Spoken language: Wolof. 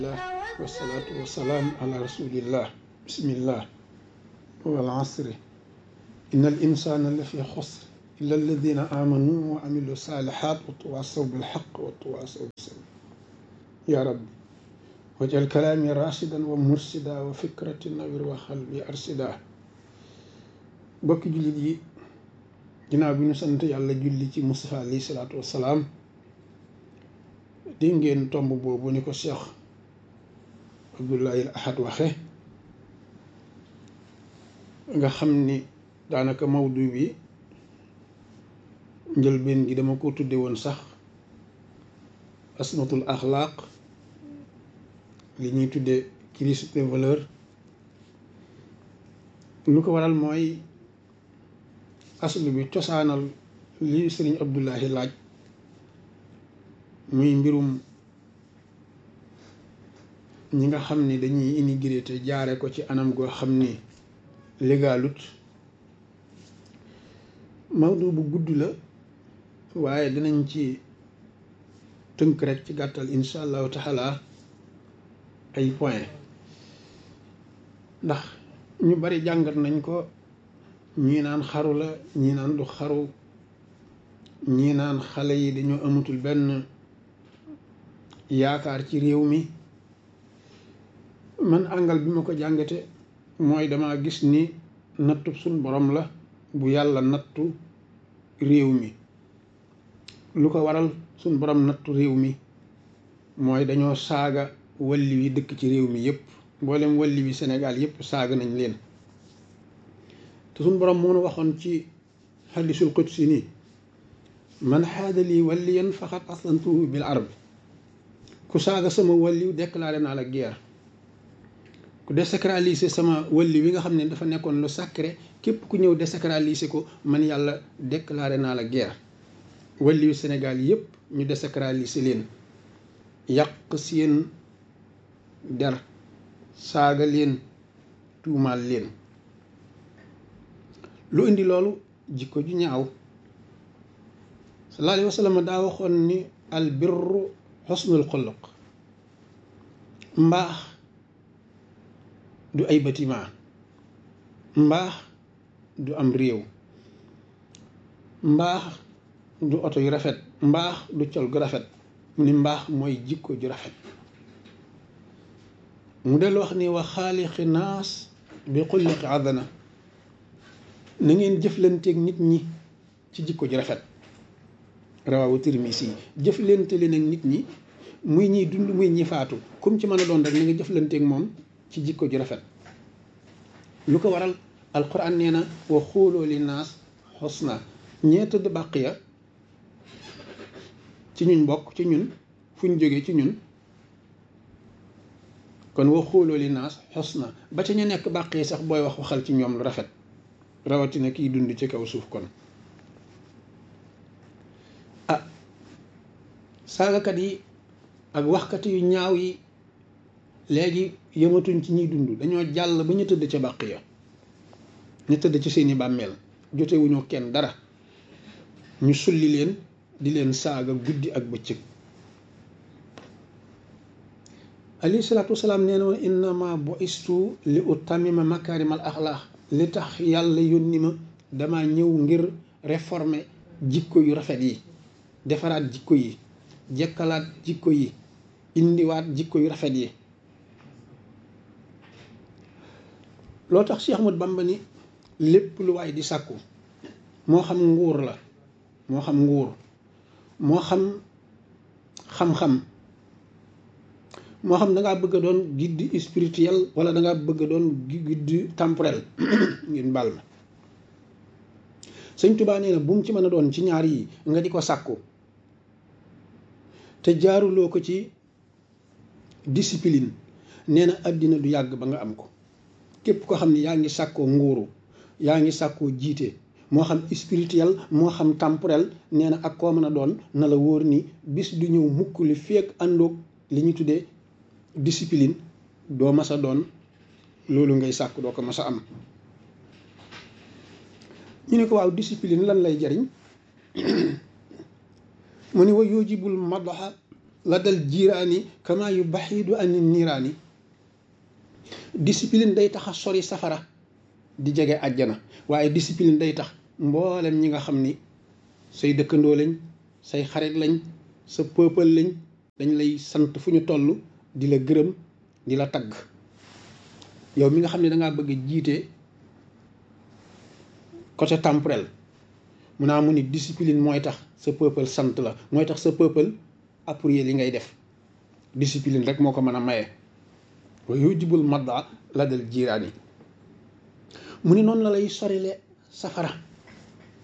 wasalaatu wasalaam ala rasulillah bismillah wal asri inna al insana la fi xusr illa alladina amanu wa amilu salihat wa tawasaw bilxaq wa tawasaw bisabr ya rabbi wajal kalaami rashidan wa mursida wa fikrati nawir wa xalbi arsida bokki jullit yi ginnaaw bi ñu sant yàlla julli ci Mustafa alayhi salaatu wasalaam di ngeen tomb boobu ni ko Cheikh Abdoulaye Ahad waxe nga xam ni daanaka mawdu bi njëlbeen gi dama ko tudde woon sax asmatul axlaaq li ñuy tudde crise des valeurs lu ko waral mooy aslu bi cosaanal li sëriñ Abdoulahi laaj muy mbirum ñi nga xam ni dañuy immigré te jaare ko ci anam goo xam ni légalut mawdu bu gudd la waaye dinañ ci tënk rek ci gàttal insha allahu taala ay point ndax ñu bari jàngat nañ ko ñii naan xaru la ñii naan du xaru ñii naan xale yi dañoo amatul benn yaakaar ci réew mi man àngal bi ma ko jàngate mooy dama gis ni nattu suñ borom la bu yàlla nattu réew mi lu ko waral suñ borom nattu réew mi mooy dañoo saaga walli wi dëkk ci réew mi yépp mboolem walli wi Sénégal yépp saaga nañ leen te suñ borom moo nu waxoon ci xadisul qudsi nii man xaada lii walliyan faqat aslantuhu bil arb ku saaga sama walliw déclaré naa la guerre ku désacraliser sama walli wi nga xam ne dafa nekkoon lu sacré képp ku ñëw désacraliser ko man yàlla déclaré naa la guerre walliwu Sénégal yépp ñu désacraliser leen yàq seen der saaga leen tuumaal leen lu indi loolu jikko ju ñaaw sallallahu alayhi wa sallam daa waxoon ni al birru xusnul xuluq mbaax du ay bâtiment mbaax du am réew mbaax du oto yu rafet mbaax du col gu rafet mu ni mbaax mooy jikko ju rafet mu del wax ni wa xaaliqi naas bi xulliqi adana na ngeen jëflanteeg nit ñi ci jikko ju rafet rawawu Tirmisi yi jëflante leen ak nit ñi muy ñiy dund muy ñi faatu comme ci mën a doon rek na nga jëflanteeg moom ci jikko ju rafet lu ko waral alquran nee na wa xooloo li naas xusna ñee tëdd bàq ya ci ñun bokk ci ñun fuñ jógee ci ñun kon wa xooloo li naas xusna ba ca ñu nekk bàq yi sax booy wax waxal ci ñoom lu rafet rawatina kiy dund ci kaw suuf kon ah saagakat yi ak waxkat yu ñaaw yi léegi yëmatuñ ci ñiy dund dañoo jàll ba ñu tëdd ca bàq ya ñu tëdd ci seeni bàmmeel jotewuñu kenn dara ñu sulli leen di leen saaga guddi ak bëccëg alayhi salaatu wasalaam nee na woon innama bu'istu li utammima makaarimal axlaax li tax yàlla yónni ma dama ñëw ngir réformer jikko yu rafet yi defaraat jikko yi jekkalaat jikko yi indiwaat jikko yu rafet yi loo tax Cheikh Ahmad Bamba ni lépp lu waay di sàkku moo xam nguur la moo xam nguur moo xam xam-xam moo xam da ngaa bëgg a doon guide spirituel wala da ngaa bëgg a doon guide temporel ngeen baal ma sëñ Tuubaa nee na bu mu ci mën a doon ci ñaar yi nga di ko sàkku te jaaruloo ko ci discipline nee na àddina du yàgg ba nga am ko képp ko xam ne yaa ngi sàkkoo nguuru yaa ngi sàkkoo jiite moo xam spirituel moo xam temporel nee na ak koo mën a doon na la wóor ni bis du ñëw mukk li feek àndoog li ñu tuddee discipline doo mas a doon loolu ngay sàkk doo ko mas a am ñu ne ko waaw discipline lan lay jariñ mu ni wa yujibul madaxa la dal jiiraani kama yu baxiidu ani niiraani discipline day tax a sori safara di jege àjjana waaye discipline day tax mboolem ñi nga xam ni say dëkkandoo lañ say xarit lañ sa peuple lañ dañ lay sant fu ñu toll di la gërëm di la tagg yow mi nga xam ne dangaa bëgg jiite côté temporel mun naa mu ni discipline mooy tax sa peuple sant la mooy tax sa peuple appuyer li ngay def discipline rek moo ko mën a maye wa yujibul madda la dal jiiraan yi mu ni noonu la lay sorile safara